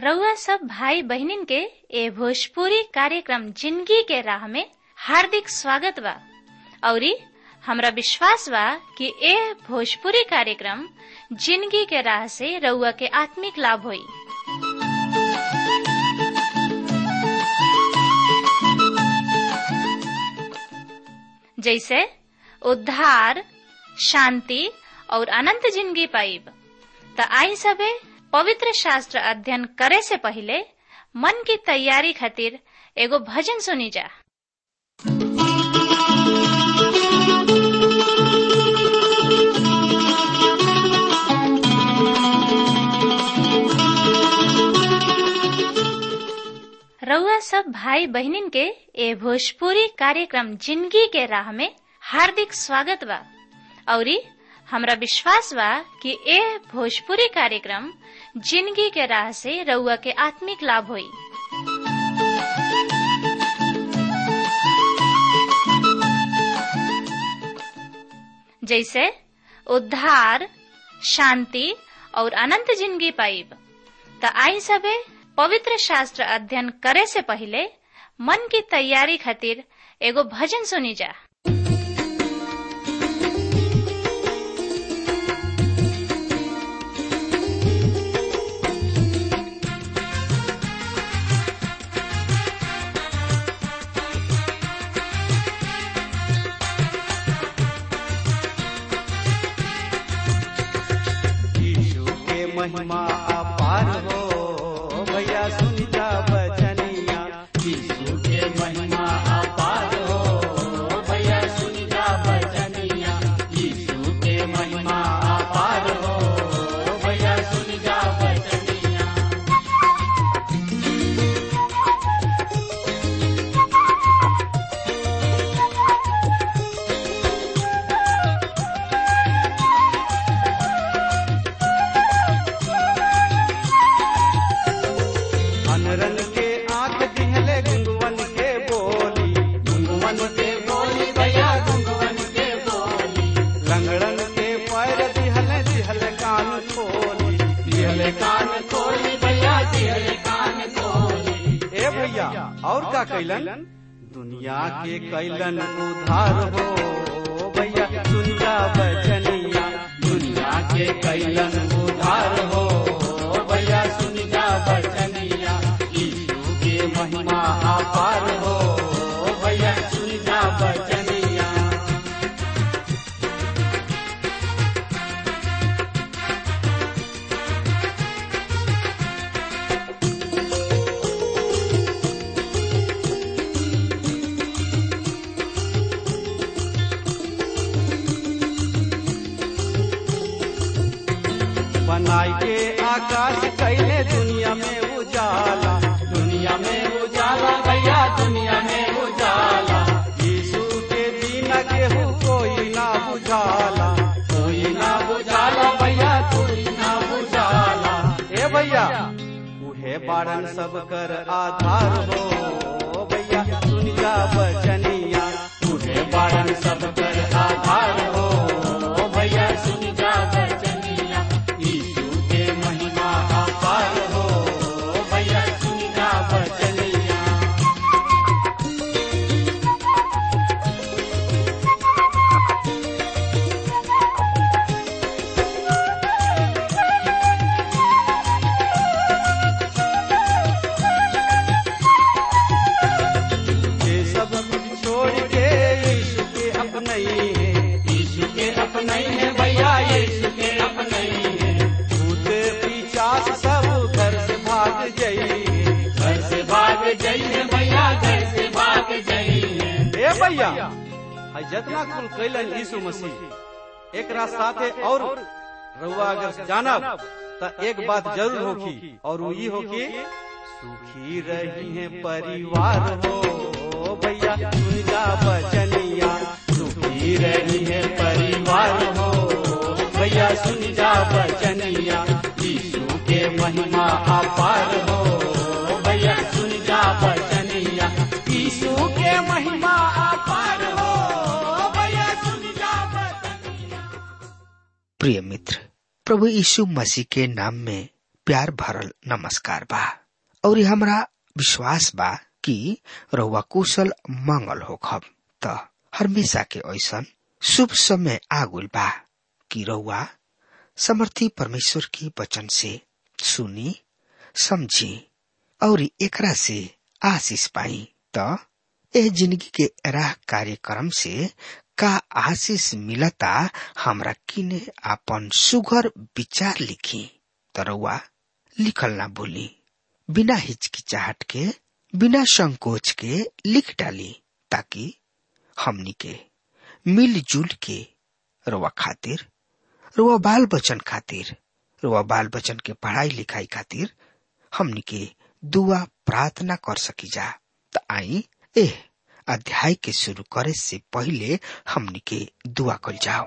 रउआ सब भाई बहिनीन के ए भोजपुरी कार्यक्रम जिंदगी के राह में हार्दिक स्वागत बा औरी हमरा विश्वास बा कि ए भोजपुरी कार्यक्रम जिंदगी के राह से रउआ के आत्मिक लाभ होई जैसे उद्धार शांति और अनंत जिंदगी पाइब त आई सबे पवित्र शास्त्र अध्ययन करे से पहले मन की तैयारी खातिर एगो भजन सुनी जा रउआ सब भाई बहनिन के ए भोजपुरी कार्यक्रम जिंदगी के राह में हार्दिक स्वागत बा औरी हमरा विश्वास बा कि ए भोजपुरी कार्यक्रम जिंदगी के राह से रउआ के आत्मिक लाभ होई जैसे उद्धार शांति और अनंत जिंदगी पाइब त आई सबे पवित्र शास्त्र अध्ययन करे से पहले मन की तैयारी खातिर एगो भजन सुनी जा यीशु के महिमा अपार हो भैया सुन जा बचनिया यीशु के महिमा अपार हो भैया सुन जा बचनिया यीशु के महिमा अपार हो भैया सुन जा बचनिया अनरन के आंख दिहले गुंगवन के बोली गुंगवन के बोली भैया गुंगवन के बोली लंगड़न के पैर दिहले दिहले कान खोली दिहले कान खोली भैया दिहले कान खोली ए भैया और का कैलन दुनिया के कैलन उधार हो भैया दुनिया बचनिया दुनिया के कैलन उधार हो भैया सुन जा बचनिया यीशु के महिमा अपार हो भैया सुन जा बचनिया बनाई के आकाश कैले दुनिया में उजाला दुनिया में उजाला भैया दुनिया में उजाला यीशु के बिना केहू कोई ना बुझाला कोई ना बुझाला भैया कोई ना बुझाला ए भैया उहे बारन सब कर आधार हो भैया सुन जा बचनिया उहे बारन सब कर आधार हो भैया सुन जा बचनिया यीशु के महिमा अपार हो भैया सुन जा बचनिया ये सब कुछ छोड़ के यीशु के अपने ही है यीशु के अपने ही है भैया यीशु के अपने ही है भूत पिचास सब घर से भाग जाइए घर से भाग जाइए भैया घर से भाग जाइए ए भैया है जितना कुल कैलन यीशु मसीह एक रात साथे और रउआ अगर जानब त एक बात जरूर होगी और वो ई होगी सुखी रही है परिवार हो भैया सुन जा बचनिया सुखी रही है परिवार हो भैया सुन जा बचनिया यीशु के महिमा अपार हो भैया सुन जा बचनिया यीशु के महिमा अपार हो भैया सुन जा बचनिया प्रिय मित्र प्रभु यीशु मसीह के नाम में प्यार भरल नमस्कार बा और हमरा विश्वास बा कि रउआ कुशल मंगल होखब त हमेशा के ऐसन शुभ समय आगुल बा कि रउआ समर्थी परमेश्वर के वचन से सुनी समझी और एकरा से आशीष पाई त एह जिंदगी के राह कार्यक्रम से का आशीष मिलता हमरा किने आपन सुघर विचार लिखी तरवा लिखल ना भूली बिना हिचकिचाहट के बिना संकोच के लिख डाली ताकि हमनी के मिलजुल के रुआ खातिर रुआ बाल बचन खातिर रुआ बाल बचन के पढ़ाई लिखाई खातिर हमनी के दुआ प्रार्थना कर सकी जा त आई एह अध्याय के शुरू करे से पहले हमनी के दुआ कल जाओ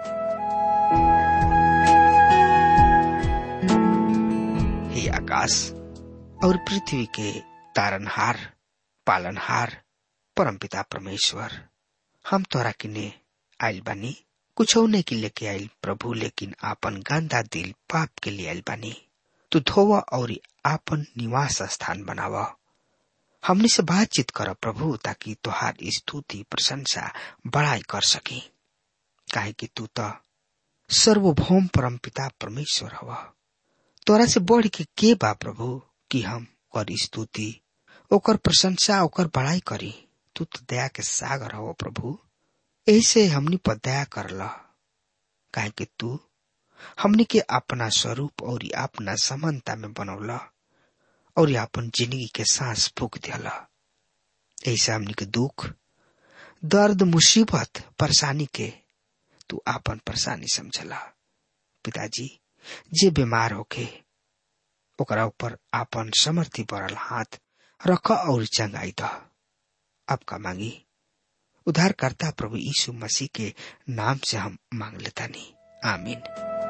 हे आकाश और पृथ्वी के तारनहार पालनहार परमपिता परमेश्वर हम तोरा किने आइल बानी कुछ नहीं के लेके आइल प्रभु लेकिन आपन गंदा दिल पाप के लिए आइल बानी तू धोवा और आपन निवास स्थान बनावा हमने से बातचीत कर प्रभु ताकि तुहार स्तुति प्रशंसा बड़ाई कर सकी काहे कि तू तो सर्वभौम परम पिता परमेश्वर हवा तोरा से बढ़ के के बा प्रभु कि हम कर स्तुति ओकर प्रशंसा ओकर बड़ाई करी तू तो दया के सागर हो प्रभु ऐसे हमनी पर दया कर ल काहे कि तू हमनी के अपना स्वरूप और अपना समानता में बनौला और अपन जिंदगी के सांस फूक दिला ऐसे हमनी के दुख दर्द मुसीबत परेशानी के तू आपन परेशानी समझला पिताजी जे बीमार होके ओकरा ऊपर आपन समर्थी पड़ल हाथ रख और चंगाई द आपका मांगी उद्धारकर्ता प्रभु यीशु मसीह के नाम से हम मांग लेता नहीं आमीन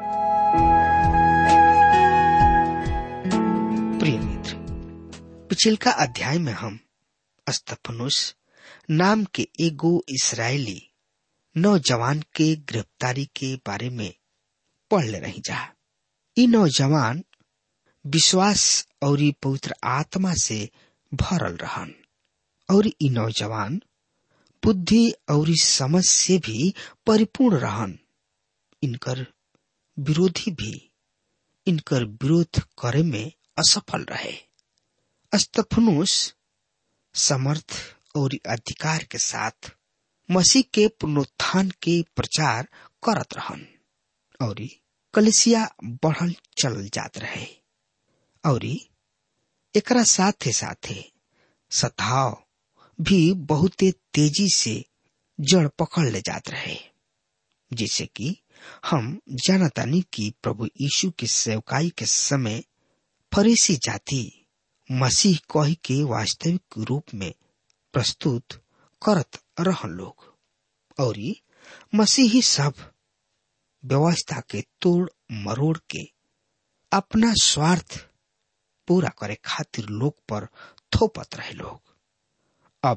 प्रिय मित्र पिछिलका अध्याय में हम अस्तफनुस नाम के एगो इसराइली नौजवान के गिरफ्तारी के बारे में पढ़ ले रही जा ई नौजवान विश्वास और पवित्र आत्मा से भरल रहन और ई नौजवान बुद्धि और समझ से भी परिपूर्ण रहन इनकर विरोधी भी इनकर विरोध करे में असफल रहे अस्तफनुस समर्थ और अधिकार के साथ मसीह के पुनरुत्थान के प्रचार करत रहन और कलिसिया बढ़ल चल जात रहे और एकरा साथे साथे सताव भी बहुते तेजी से जड़ पकड़ ले जात रहे जिसे कि हम जानतानी कि प्रभु यीशु के सेवकाई के समय फरीसी जाति मसीह कही के वास्तविक रूप में प्रस्तुत करत रहन लोग और मसीही सब व्यवस्था के तोड़ मरोड़ के अपना स्वार्थ पूरा करे खातिर लोग पर थोपत रहे लोग अब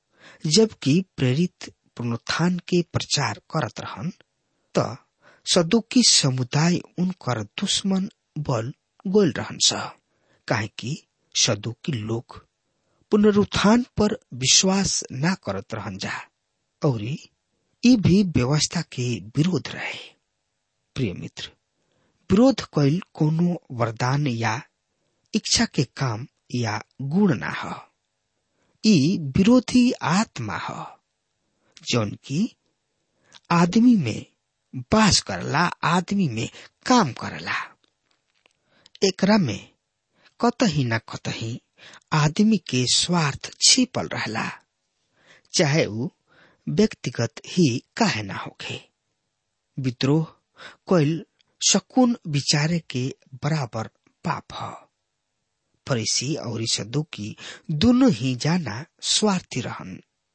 जबकि प्रेरित पुनरुत्थान के प्रचार करत रहन त सदुकी समुदाय उनकर दुश्मन बल गोल रहन स काहे कि सदुकी लोग पुनरुत्थान पर विश्वास न करत रहन जा और ई भी व्यवस्था के विरोध रहे प्रिय मित्र विरोध कैल कोनो वरदान या इच्छा के काम या गुण ना ह ई विरोधी आत्मा ह जौन की आदमी में बास करला आदमी में काम करला एकरा में कतही न कतही आदमी के स्वार्थ छिपल रहला चाहे ऊ व्यक्तिगत ही काहे ना होखे विद्रोह कोइल शकुन विचारे के बराबर पाप ह फरीसी और सदुकी दोनों ही जाना स्वार्थी रहन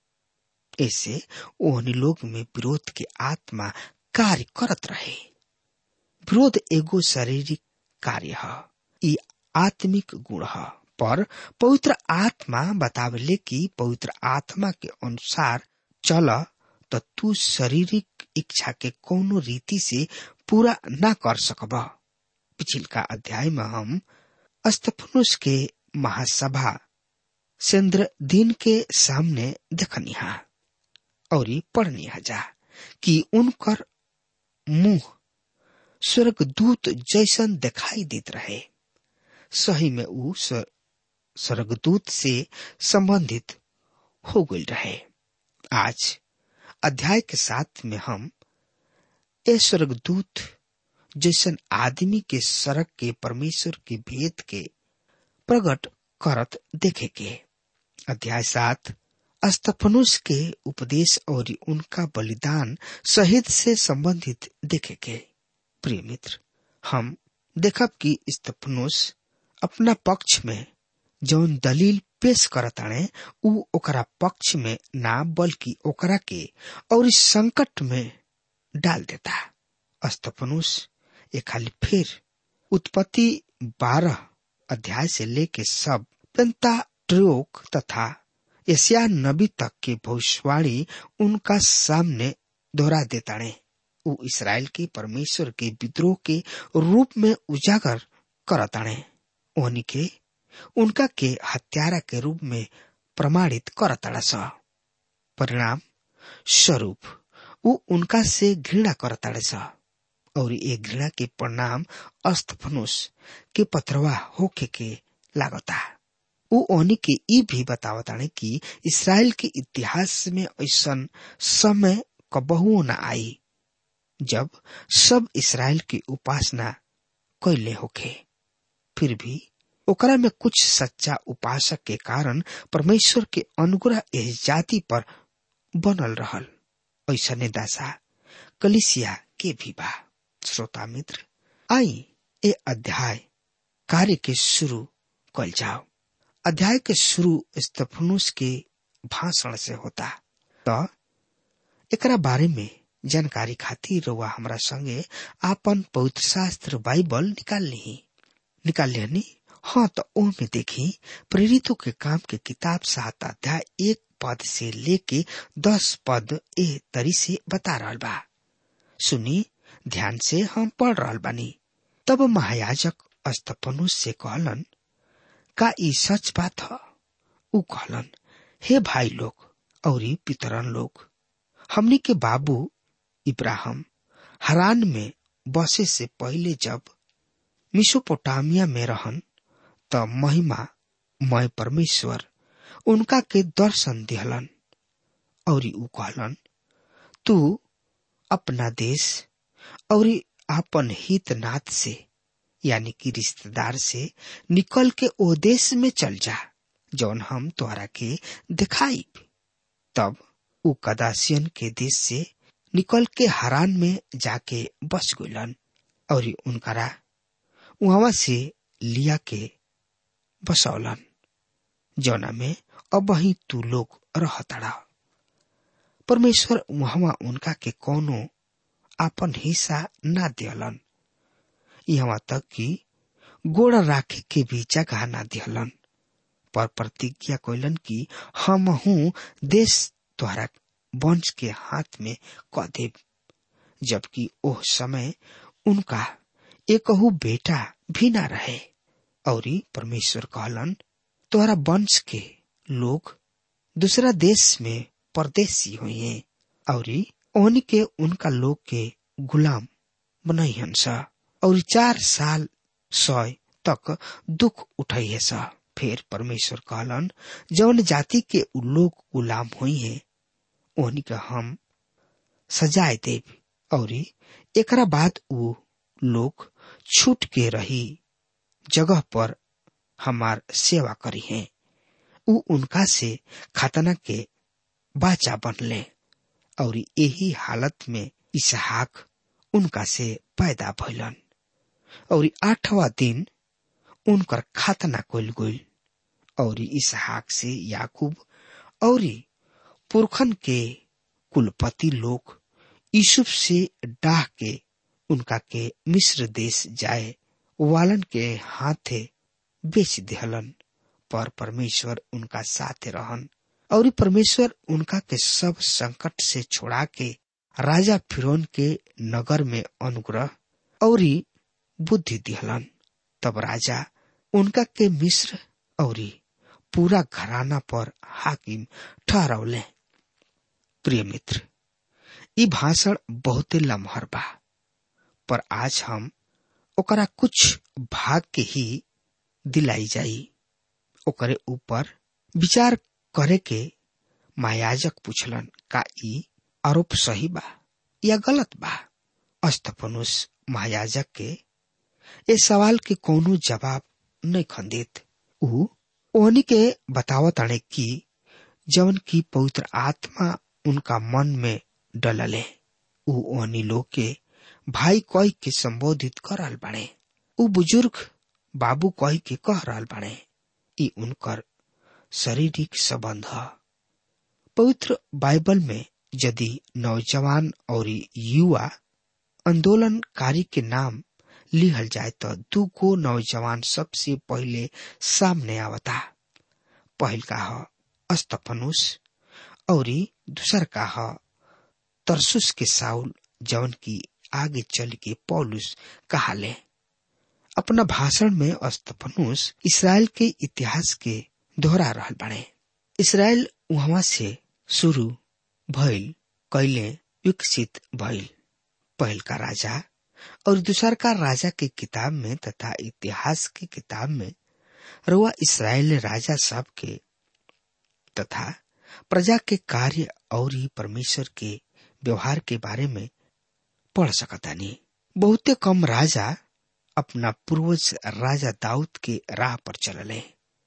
ऐसे ओहनी लोग में विरोध के आत्मा कार्य करत रहे विरोध एगो शारीरिक कार्य है ई आत्मिक गुण है पर पवित्र आत्मा बतावले कि पवित्र आत्मा के अनुसार चल तो तू शारीरिक इच्छा के कोनो रीति से पूरा ना कर सकब पिछिलका अध्याय में हम अस्तफनुस के महासभा चंद्र दिन के सामने देखनिहा और पढ़निहा जा कि उनकर मुंह स्वर्गदूत जैसन दिखाई देत रहे सही में ऊ स्वर्गदूत से संबंधित हो गई रहे आज अध्याय के साथ में हम ए स्वर्गदूत जैसन आदमी के सड़क के परमेश्वर के भेद के प्रकट करत देखे के अध्याय सात अस्तफनुस के उपदेश और उनका बलिदान शहीद से संबंधित देखे के प्रिय मित्र हम देखब कि स्तफनुस अपना पक्ष में जौन दलील पेश करताणे उ ओकरा पक्ष में ना बल्कि ओकरा के और इस संकट में डाल देता अस्तफनुस ये खाली फिर उत्पत्ति बारह अध्याय से लेके सब पेंता ट्रोक तथा एशिया नबी तक के भविष्यवाणी उनका सामने दोहरा देताणे उ इसराइल के परमेश्वर के विद्रोह के रूप में उजागर करताणे ओहनी के उनका के हत्यारा के रूप में प्रमाणित करताड़ा स परिणाम स्वरूप उ उनका से घृणा करताड़े स और ये घृणा के परिणाम अस्तफनुस के पथरवा होके के लागता उ ओनी के ई भी बतावताने कि इसराइल के इतिहास में ऐसा समय कबहुओ न आई जब सब इसराइल की उपासना कैले होखे फिर भी ओकरा में कुछ सच्चा उपासक के कारण परमेश्वर के अनुग्रह इस जाति पर बनल रहल ऐसा दासा कलिसिया के भी बा श्रोता मित्र आई ए अध्याय कार्य के शुरू कल जाओ अध्याय के शुरू स्तफनुस के भाषण से होता तो एकरा बारे में जानकारी खातिर रउआ हमरा संगे आपन पवित्र शास्त्र बाइबल निकाल ली निकाल लिहनी हाँ तो ओ में देखी प्रेरितों के काम के किताब सात अध्याय एक पद से लेके दस पद ए तरी से बता रहा बा सुनी ध्यान से हम पढ़ रहा बानी तब महायाजक अस्तपनुस से कहलन का ई सच बात ह उ कहलन हे भाई लोग और पितरन लोग हमनी के बाबू इब्राहिम हरान में बसे से पहले जब मिसोपोटामिया में रहन त महिमा मय परमेश्वर उनका के दर्शन दिहलन और उ कहलन तू अपना देश और आपन हित नाथ से यानी कि रिश्तेदार से निकल के ओ देश में चल जा जौन हम तोहरा के दिखाई तब उ कदासियन के देश से निकल के हरान में जाके बस गलन और उनकरा वहां से लिया के बसौलन जौना में अब ही तू लोग रहतड़ा परमेश्वर वहां उनका के कोनो आपन हिस्सा ना दियलन यहाँ तक कि गोड़ राखे के भी जगह ना दियलन पर प्रतिज्ञा कैलन कि हम हूँ देश द्वारा वंश के हाथ में क देव जबकि ओह समय उनका एकहू बेटा भी ना रहे और परमेश्वर कहलन तोहरा वंश के लोग दूसरा देश में परदेसी हुए और ओहनी के उनका लोग के गुलाम बनैहन सा और चार साल सय तक दुख उठैहे सा फिर परमेश्वर कहलन जौन जाति के उ लोग गुलाम हुई है ओहनी के हम सजाए देव और एकरा बाद उ लोग छूट के रही जगह पर हमार सेवा करी है उ उनका से खतना के बाचा बनले और यही हालत में इसहाक उनका से पैदा भइलन और आठवा दिन उनकर खतना कल गई और इसहाक से याकूब और पुरखन के कुलपति लोग यूसुफ से डाह के उनका के मिस्र देश जाए वालन के हाथे बेच दिहलन पर परमेश्वर उनका साथ रहन और परमेश्वर उनका के सब संकट से छोड़ा के राजा फिरौन के नगर में अनुग्रह और बुद्धि दिहलन तब राजा उनका के मिस्र और पूरा घराना पर हाकिम ठहरौले प्रिय मित्र ई भाषण बहुते लम्हर बा पर आज हम ओकरा कुछ भाग के ही दिलाई जाई ओकरे ऊपर विचार करे के मायाजक पूछलन का ई आरोप सही बा या गलत बा अस्तफनुस महायाजक के ए सवाल के कोनो जवाब नहीं खंदित ऊ ओहनी के बतावत अणे कि जवन की पवित्र आत्मा उनका मन में डलले ऊ ओहनी लोग के भाई कह के संबोधित कर रहल बाणे ऊ बुजुर्ग बाबू कह के कह रहल बाणे ई उनकर शारीरिक संबंध ह पवित्र बाइबल में यदि नौजवान और युवा आंदोलनकारी के नाम लिहल जाए तो दू गो नौजवान सबसे पहले सामने आवता पहल का ह अस्तफनुस और दूसर का ह तरसुस के साउल जवन की आगे चल के पौलुस कहाले अपना भाषण में अस्तफनुस इसराइल के इतिहास के दोहरा रहल बने इसराइल वहां से शुरू भइल कैले विकसित भइल पहल का राजा और दूसर का राजा के किताब में तथा इतिहास के किताब में रुआ इसराइल राजा सब के तथा प्रजा के कार्य और परमेश्वर के व्यवहार के बारे में पढ़ सकतानी बहुते कम राजा अपना पूर्वज राजा दाऊद के राह पर चलले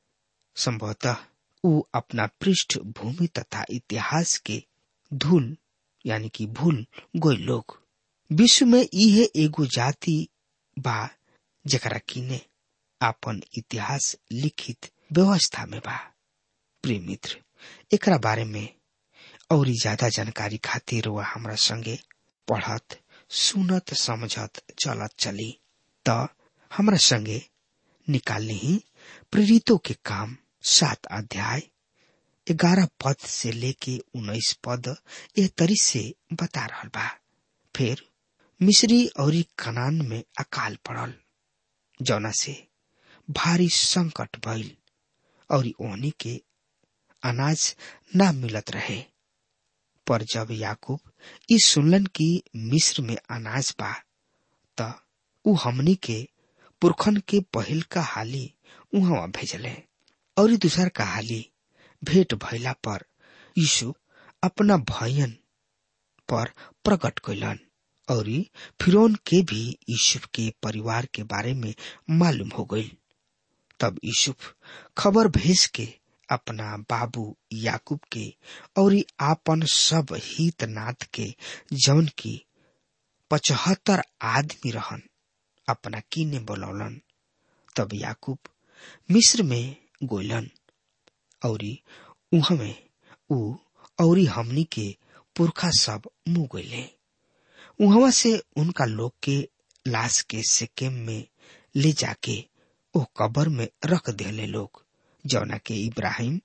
संभवतः ऊ अपना पृष्ठभूमि तथा इतिहास के धूल यानी कि भूल गोई लोग विश्व में इहे एगो जाति बा जकरा किने आपन इतिहास लिखित व्यवस्था में बा प्रिय मित्र एकरा बारे में और ज्यादा जानकारी खातिर वह हमरा संगे पढ़त सुनत समझत चलत चली त हमरा संगे निकालने ही प्रेरितों के काम सात अध्याय ग्यारह पद से लेके उन्नीस पद यह तरी से बता रहा बा फिर मिस्री और कनान में अकाल पड़ल जौना से भारी संकट भइल और ओहनी के अनाज ना मिलत रहे पर जब याकूब इस सुनलन की मिस्र में अनाज बा त उ हमनी के पुरखन के पहिल का हाली उहवा भेजले और दूसर का हाली भेंट भइला पर यीशु अपना भयन पर प्रकट कैलन और फिरौन के भी यूसुफ के परिवार के बारे में मालूम हो गई तब यूसुफ खबर भेज के अपना बाबू याकूब के और आपन सब हित नाथ के जौन की पचहत्तर आदमी रहन अपना कीने बोलौलन तब याकूब मिस्र में गोलन और उहमे ऊ और हमनी के पुरखा सब मुंह गईले उहवा से उनका लोग के लाश के सिक्किम में ले जाके ओ कबर में रख देले लोग जौना के इब्राहिम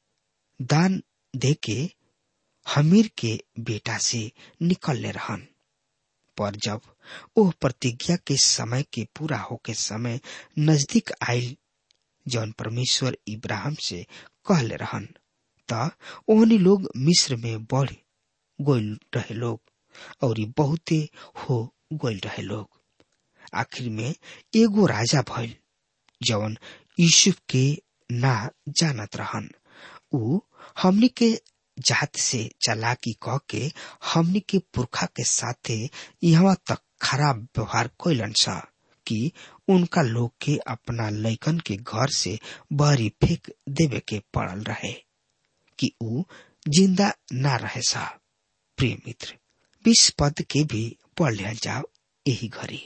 दान दे के हमीर के बेटा से निकलले रहन पर जब ओह प्रतिज्ञा के समय के पूरा होके समय नजदीक आयल जौन परमेश्वर इब्राहिम से कहले रहन त ओहनी लोग मिस्र में बढ़ गोल रहे लोग और बहुते हो गोल रहे लोग आखिर में एगो राजा भइल जवन यूसुफ के ना जानत रहन ऊ हमनी के जात से चलाकी कह के हमनी के पुरखा के साथे यहाँ तक खराब व्यवहार कैलन सा कि उनका लोग के अपना लैकन के घर से बहरी फेंक देवे के पड़ल रहे कि ऊ जिंदा ना रहे सा प्रिय मित्र बीस पद के भी पढ़ लिया जाओ यही घड़ी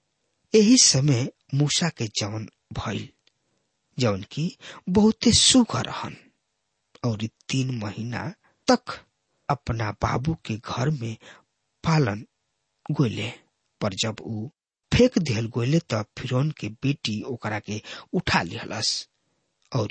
यही समय मूसा के जवन भइल जवन की बहुते सुख रहन और तीन महीना तक अपना बाबू के घर में पालन गोले पर जब ऊ फेंक दिहल गोले तब फिरौन के बेटी ओकरा के उठा लिहलस और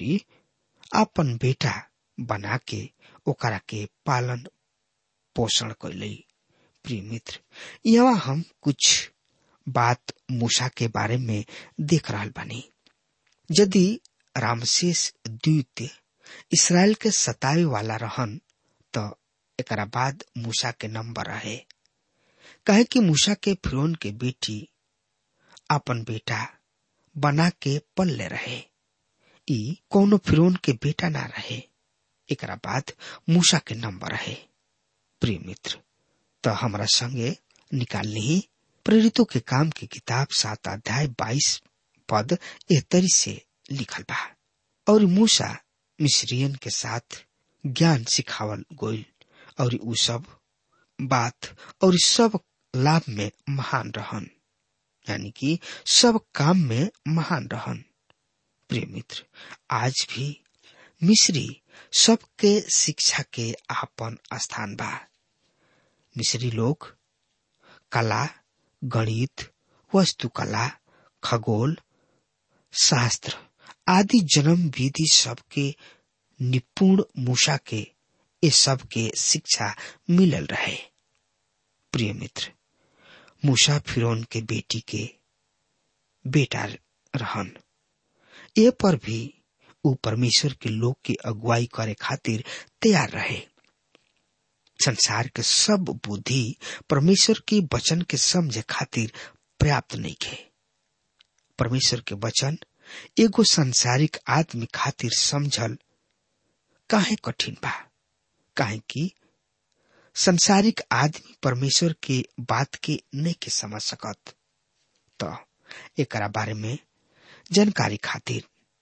अपन बेटा बना के ओकरा के पालन पोषण कैले प्रिय मित्र यहाँ हम कुछ बात मूसा के बारे में देख रहा बानी यदि रामशेष द्वितीय इसराइल के सतावे वाला रहन तो एकरा बाद मूसा के नंबर रहे कहे कि मूसा के फिरौन के बेटी अपन बेटा बना के पल्ले रहे ई कोनो फिरौन के बेटा ना रहे एकरा बाद मूसा के नंबर रहे प्रिय मित्र तो हमारा संगे निकाल ली प्रेरितों के काम की किताब सात अध्याय बाईस पद एहतरी से लिखल बा और मूसा मिस्रियन के साथ ज्ञान सिखावल गोइल और उ सब बात और सब लाभ में महान रहन यानी कि सब काम में महान रहन प्रिय मित्र आज भी मिस्री सबके शिक्षा के आपन स्थान बा मिस्री लोग कला गणित वस्तुकला खगोल शास्त्र आदि जन्म विधि सबके निपुण मूसा के ये सब के शिक्षा मिलल रहे प्रिय मित्र मूसा फिरौन के बेटी के बेटा रहन ए पर भी उ परमेश्वर के लोग की अगुवाई करे खातिर तैयार रहे संसार के सब बुद्धि परमेश्वर के वचन के समझे खातिर पर्याप्त नहीं है परमेश्वर के वचन एगो संसारिक आदमी खातिर समझल काहे कठिन बा काहे कि संसारिक आदमी परमेश्वर के बात के नहीं के समझ सकत तो एकरा बारे में जानकारी खातिर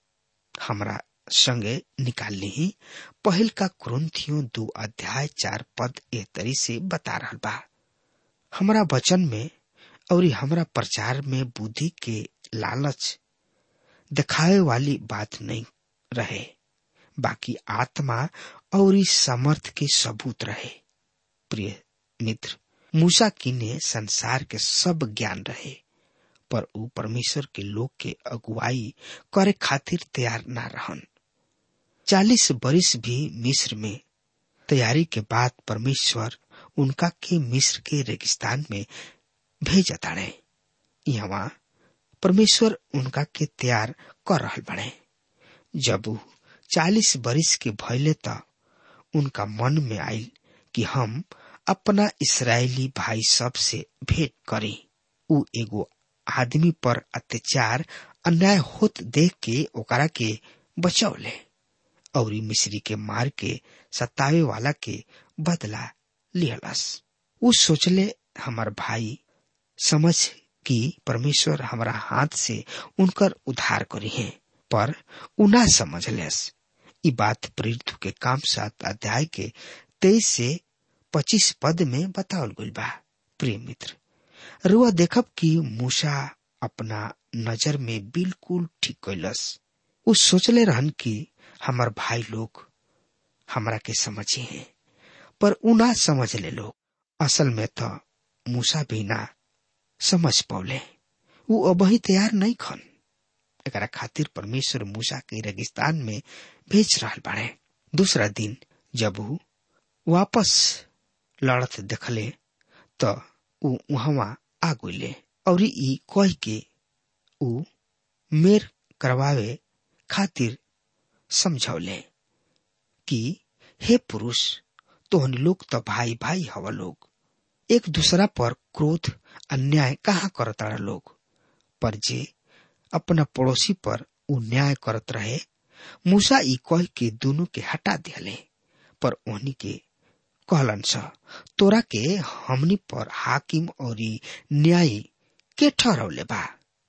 हमरा संगे निकाल ली पहल का क्रंथियों दो अध्याय चार पद एह तरी से बता रहा बा हमरा वचन में और हमरा प्रचार में बुद्धि के लालच दिखावे वाली बात नहीं रहे बाकी आत्मा और समर्थ के सबूत रहे प्रिय मित्र मूसा की ने संसार के सब ज्ञान रहे पर उ परमेश्वर के लोग के अगुवाई करे खातिर तैयार ना रहन चालीस बरिस भी मिस्र में तैयारी के बाद परमेश्वर उनका के मिस्र के रेगिस्तान में भेजा ताड़े यहाँ परमेश्वर उनका के तैयार कर रहा बने जब चालीस बरिस के भैले त उनका मन में आयल कि हम अपना इसराइली भाई सब से भेंट करी उ एगो आदमी पर अत्याचार अन्याय होत देख के ओकरा के बचौले और मिश्री के मार के सतावे वाला के बदला लिहलस उ सोचले हमार भाई समझ कि परमेश्वर हमारा हाथ से उनकर उद्धार करी है पर उना समझ लेस ई बात प्रेरित के काम सात अध्याय के तेईस से पच्चीस पद में बतावल गई बा प्रिय मित्र रुआ देखब कि मूसा अपना नजर में बिल्कुल ठीक कैलस उ सोचले रहन कि हमार भाई लोग हमरा के समझे हैं पर उना समझ ले लोग असल में तो मूसा भी ना समझ पौले उ अबही तैयार नहीं खन एकरा खातिर परमेश्वर मूसा के रेगिस्तान में भेज रहा बाड़े दूसरा दिन जब उ वापस लड़त देखले तो उ वहां आ गईले और ई कह के उ मेर करवावे खातिर समझौले कि हे पुरुष तोहन लोग तो भाई भाई हवा लोग एक दूसरा पर क्रोध अन्याय कहाँ करता लोग पर जे अपना पड़ोसी पर उ न्याय करत रहे मूसा ई कह के दोनों के हटा दिले पर ओहनी के कहलन स तोरा के हमनी पर हाकिम और न्यायी के ठहरौले बा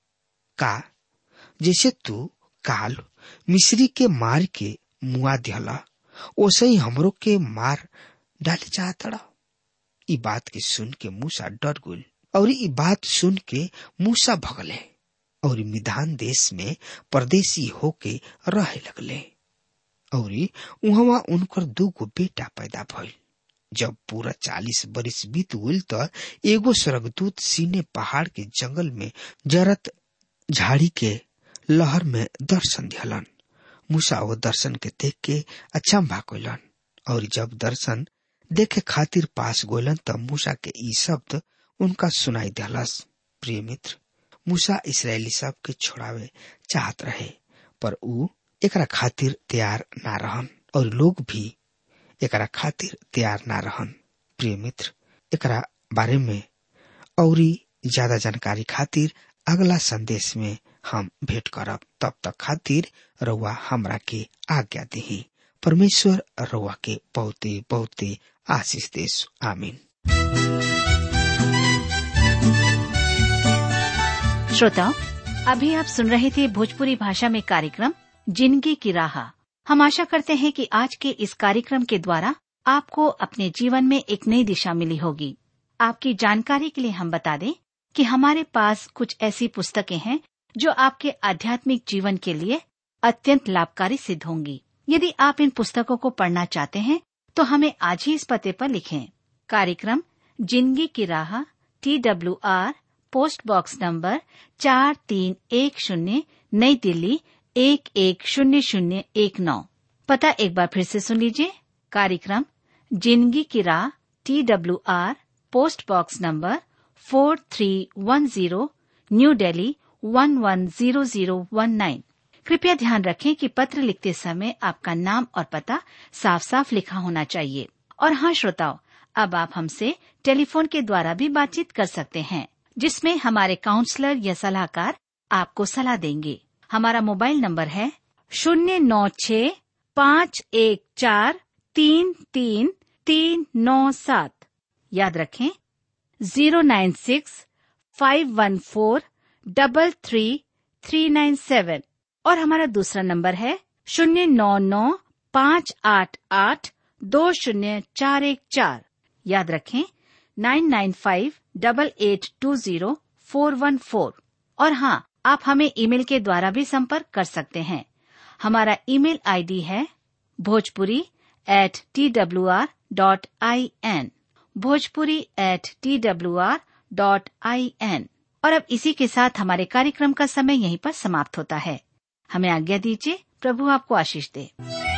का जैसे तू काल मिस्री के मार के मुआ दिहला ओसे ही हमरो के मार डाले चाहतड़ा ई बात के सुन के मूसा डर गुल और ई बात सुन के मूसा भगले और मिधान देश में परदेसी होके रहे लगले और वहां उनकर दू गो बेटा पैदा भइल जब पूरा चालीस बरिस बीत गई तो एगो स्वर्गदूत सीने पहाड़ के जंगल में जरत झाड़ी के लहर में दर्शन दिहलन मूसा वो दर्शन के देख के अचंभा कैलन और जब दर्शन देखे खातिर पास गोलन तब मूसा के ई शब्द उनका सुनाई दिलस प्रिय मित्र मूसा इसराइली सब के छोड़ावे चाहत रहे पर ऊ एकरा खातिर तैयार ना रहन और लोग भी एकरा खातिर तैयार ना रहन प्रिय मित्र एकरा बारे में और ज्यादा जानकारी खातिर अगला संदेश में हम भेंट करब तब तक खातिर रउआ हमरा के आज्ञा दी परमेश्वर रउआ के बहुते बहुते आशीष देश आमीन श्रोताओं अभी आप सुन रहे थे भोजपुरी भाषा में कार्यक्रम जिंदगी की राह हम आशा करते हैं कि आज के इस कार्यक्रम के द्वारा आपको अपने जीवन में एक नई दिशा मिली होगी आपकी जानकारी के लिए हम बता दें कि हमारे पास कुछ ऐसी पुस्तकें हैं जो आपके आध्यात्मिक जीवन के लिए अत्यंत लाभकारी सिद्ध होंगी यदि आप इन पुस्तकों को पढ़ना चाहते हैं तो हमें आज ही इस पते पर लिखें कार्यक्रम जिंदगी की राह T W R post box number चार तीन एक शून्य नई दिल्ली एक एक शून्य शून्य एक नौ पता एक बार फिर से सुन लीजिए कार्यक्रम जिंदगी की राह T W R post box number four three one zero new Delhi one one zero zero one nine कृपया ध्यान रखें कि पत्र लिखते समय आपका नाम और पता साफ साफ लिखा होना चाहिए और हाँ श्रोताओं अब आप हमसे टेलीफोन के द्वारा भी बातचीत कर सकते हैं जिसमें हमारे काउंसलर या सलाहकार आपको सलाह देंगे हमारा मोबाइल नंबर है शून्य नौ छ पाँच एक चार तीन तीन तीन नौ सात याद रखें zero nine six five one four double three three nine seven और हमारा दूसरा नंबर है शून्य नौ नौ पाँच आठ आठ दो शून्य चार एक चार याद रखें nine nine five double eight two zero four one four और हाँ आप हमें ईमेल के द्वारा भी संपर्क कर सकते हैं हमारा ईमेल आईडी है Bhojpuri at T W R dot I N Bhojpuri at T W R dot I N और अब इसी के साथ हमारे कार्यक्रम का समय यहीं पर समाप्त होता है हमें आज्ञा दीजिए प्रभु आपको आशीष दे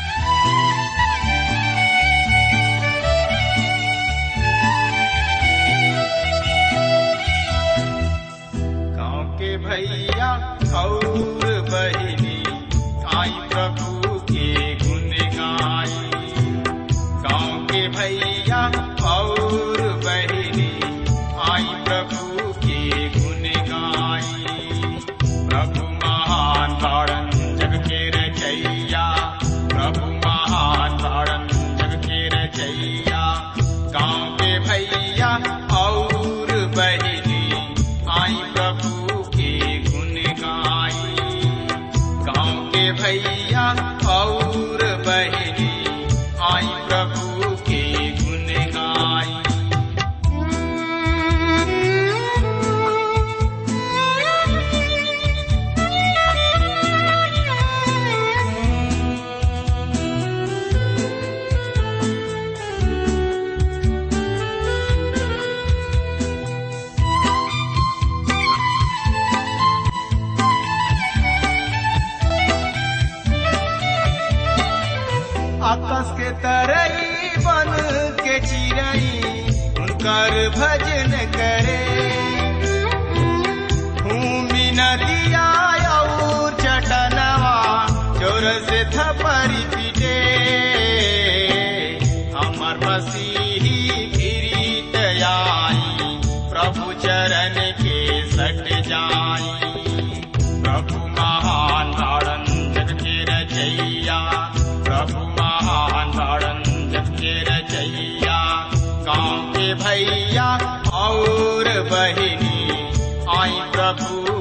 गाँव के भैया और बहिनी आई प्रभु के गुण गाई गाँव के भैया और बहिनी आई प्रभु के गुण गाई प्रभु महान तारण जग के रचैया प्रभु महान तारण जग के रचैया गाँव के भैया और बहिनी आई प्रभु के गुण गाई गाँव के भैया और बहिनी आई प्रभु के गुण गाई आकाश के तरई बन के चिरई उनकर भजन करे भूमि नदिया और चटनवा जोर से थपरी पीटे हमर मसीही फिरीत आई प्रभु चरण के सट जाई प्रभु महान तारण जग के रचैया प्रभु महान तारण जग के रचैया गाँव के भैया और बहिनी आई प्रभु